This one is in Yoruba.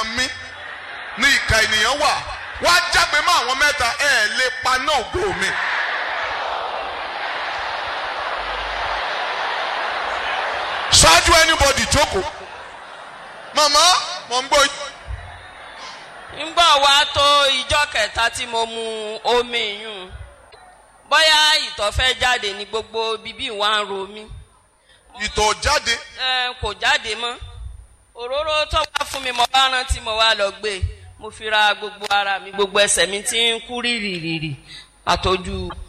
ènìyàn mí ní ìka ènìyàn wà wá jágbe mọ́ àwọn mẹ́ta ẹ̀ ẹ̀ lè paná ògo mi. ṣáájú anybody jókòó màmá mò ń gbọ́ yín. ńgbà wá tó ìjọ kẹta tí mo mu omi yùn bóyá ìtọ̀ fẹ́ jáde ní gbogbo bíbí wa ń ro mí ìtọ̀ jáde ẹ kò jáde mọ́ òróró tó wá fún mi mo bá rántí mo wá lọ gbé mo fi ra gbogbo ara mi gbogbo ẹsẹ̀ mi tí ń kú rìrìrìrì àtọ́jú